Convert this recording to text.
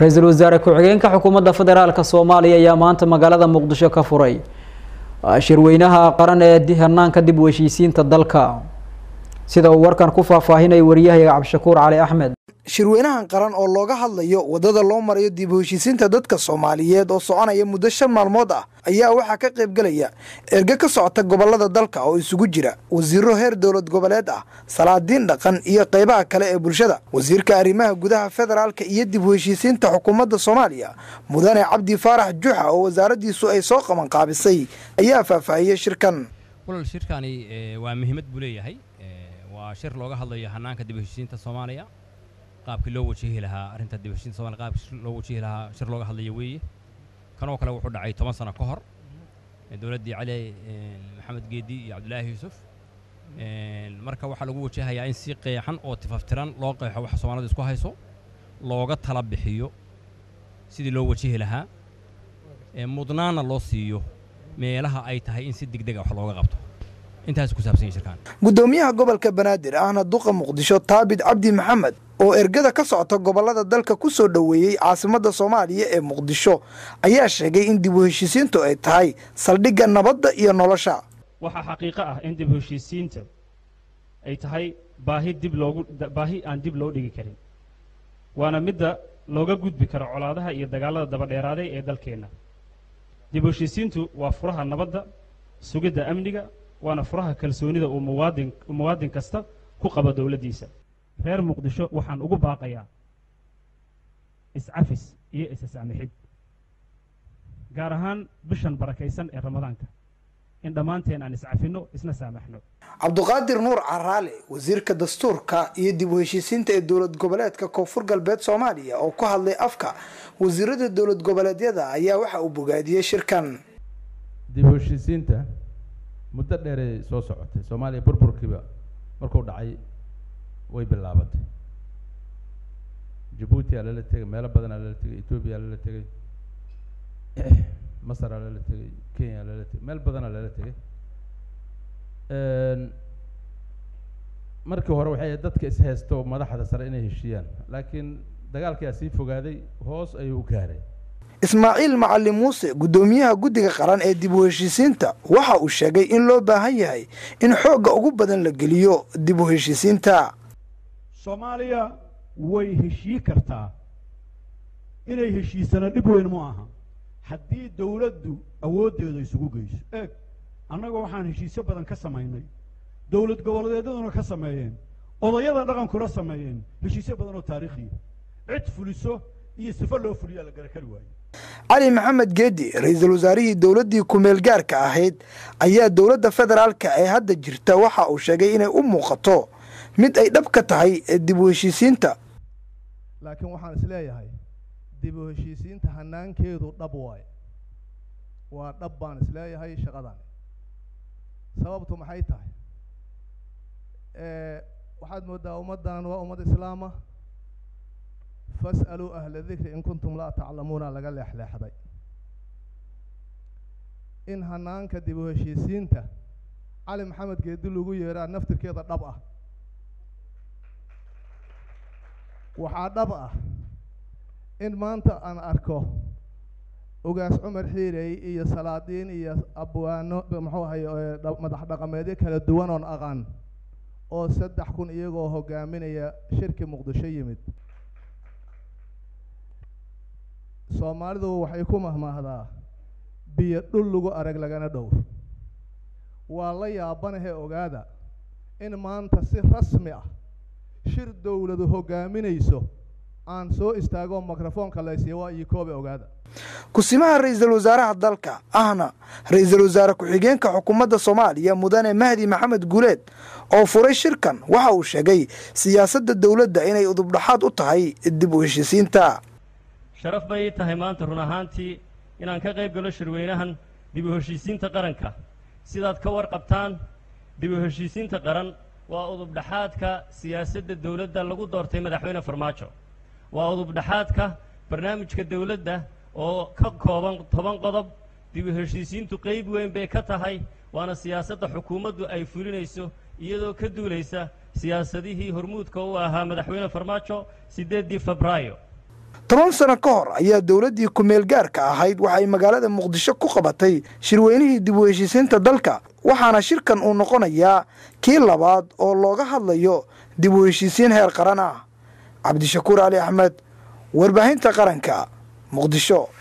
ra-iisul wasaare ku-xigeenka xukuumadda federaalka soomaaliya ayaa maanta magaalada muqdisho ka furay shirweynaha qaran ee hanaanka dib u heshiisiinta dalka sida uu warkan ku faahfaahinaya wariyahayaga cabdishakuur cali axmed shirweynahan qaran oo looga hadlayo waddada loo marayo dib u heshiisiinta dadka soomaaliyeed oo soconaya muddo shan maalmood ah ayaa waxaa ka qaybgelaya erge ka socota gobollada dalka oo isugu jira wasiiro heer dowlad goboleed ah salaadiin dhaqan iyo qaybaha kale ee bulshada wasiirka arrimaha gudaha federaalka iyo dib u heshiisiinta xukuumadda soomaaliya mudane cabdi faarax juxa oo wasaaraddiisu ay soo qabanqaabisay ayaa faahfaahiyey shirkan walal shirkani waa muhiimad buu leeyahay waa shir looga hadlayo hanaanka dib u heshiisiinta soomaaliya qaabkii loo wajihi lahaa arrinta dib u heshiinta somalia qaabkii loo wajihi lahaa shir looga hadlayo weeye kanoo kale wuxuu dhacay toban sano ka hor dowladdii cali maxamed geedi iyo cabdulaahi yuusuf marka waxaa lagu wajahayaa in si qeexan oo tifaftiran loo qeexo waxa soomaalida isku hayso looga tala bixiyo sidii loo wajihi lahaa mudnaana loo siiyo meelaha ay tahay in si degdega wax looga qabto intaas ku saabsan yahay shirkaan gudoomiyaha gobolka banaadir ahna duqa muqdisho taabid cabdi maxamed oo ergada ka socota gobollada dalka ku soo dhoweeyey caasimadda soomaaliya ee muqdisho ayaa sheegay in dib u heshiisiintu ay tahay saldhigga nabadda iyo nolosha waxaa xaqiiqo ah in dib u heshiisiinta ay tahay baahi dib loogu baahi aan dib loo dhigi karin waana midda looga gudbi karo colaadaha iyo dagaallada dabadheeraaday ee dalkeenna dib u heshiisiintu waa furaha nabadda sugidda amniga waana furaha kalsoonida uu muwaadin muwaadin kasta ku qabo dowladdiisa reer muqdisho waxaan ugu baaqayaa iscafis iyo isasaamixid gaar ahaan bishan barakaysan ee ramadaanka in dhammaanteen aan iscafinno isna saamaxno cabduqaadir nuur caraale wasiirka dastuurka iyo dib u heshiisiinta ee dowlad goboleedka koonfur galbeed soomaaliya oo ku hadlay afka wasiirada dowlad goboleedyada ayaa waxa uu bogaadiyey shirkan dib u heshiisiinta muddo dheeray soo socotay soomaaliya burburkiiba markuu dhacay way bilaabatay jabuuti aa lala tegay meelo badan aa lala tegay etoobiya aa lala tegay masar aa lala tegay kenya aa lala tegay meel badan aa lala tegay markii hore waxay ahayd dadka ishaysto madaxda sare inay heshiiyaan laakiin dagaalkaa sii fogaaday hoos ayuu u gaaray ismaaciil macalin muuse guddoomiyaha guddiga qaran ee dib u heshiisiinta waxa uu sheegay in loo baahan yahay in xoogga ugu badan la geliyo dib u heshiisiinta soomaaliya way heshii kartaa inay heshiisana dhib weyn ma aha haddii dawladdu awooddeeda isugu geyso eeg annaga waxaan heshiisyo badan ka samaynay dowlad goboleedyaduna ka sameeyeen odayada dhaqankuna sameeyeen heshiisyo badan oo taariikhiya cid fuliso iyo sifo loo fuliyaa la garakari waayo cali maxamed geedi ra-iisul wasaarihii dowladdii ku-meel gaarka ahayd ayaa dowladda federaalka ee hadda jirta waxa uu sheegay inay u muuqato mid ay dhab ka tahay dib u heshiisiinta laakiin waxaan is leeyahay dib u heshiisiinta hanaankeedu dhab waaye waa dhab baan is leeyahay shaqadan sababtu maxay tahay waxaad moodaa ummaddan waa ummad islaama fas'aluu ahla dikri in kuntum laa taclamuuna laga leexleexday in hanaanka dib u heshiisiinta cali maxamed geedi lagu yeeraa naftirkeeda dhab ah waxaa dhab ah in maanta aan arko ugaas cumar xiirey iyo salaadiin iyo abwaano muxuu ahay madax dhaqameedyo kala duwan oon aqaan oo saddex kun iyagoo hogaaminaya shirki muqdisho yimid soomaalidu waxay ku mahmaahdaa biyo dhul lagu arag lagana dhowr waa la yaabanahee ogaada in maanta si rasmi ah shir dowladu hogaaminayso aan soo istaago mikrofoonka laysiiya waa iyo koobe ogaada kusimaha ra-iisul wasaaraha dalka ahna ra-iisul wasaare ku-xigeenka xukuumadda soomaaliya mudane mahdi maxamed guuleed oo furay shirkan waxa uu sheegay siyaasadda dowladda inay udubdhaxaad u tahay dib u heshiisiinta sharaf bay ii tahay maanta run ahaantii inaan ka qayb galo shirweynahan dib u heshiisiinta qaranka sidaad ka warqabtaan dib u heshiisiinta qaran waa udubdhaxaadka siyaasadda dowladda lagu doortay madaxweyne farmaajo waa udubdhaxaadka barnaamijka dowladda oo ka kooban toban qodob dib u heshiisiintu qayb weyn bay ka tahay waana siyaasadda xukuumaddu ay fulinayso iyadoo ka duulaysa siyaasadihii hormuudka u ahaa madaxweyne farmaajo siddeeddii febraayo toban sano ka hor ayaa dowladdii ku-meel gaarka ahayd waxay magaalada muqdisho ku qabatay shirweynihii dib u heshiisiinta dalka waxaana shirkan uu noqonayaa kii labaad oo looga hadlayo dib u heshiisiin heer qaran ah cabdishakuur cali axmed warbaahinta qaranka muqdisho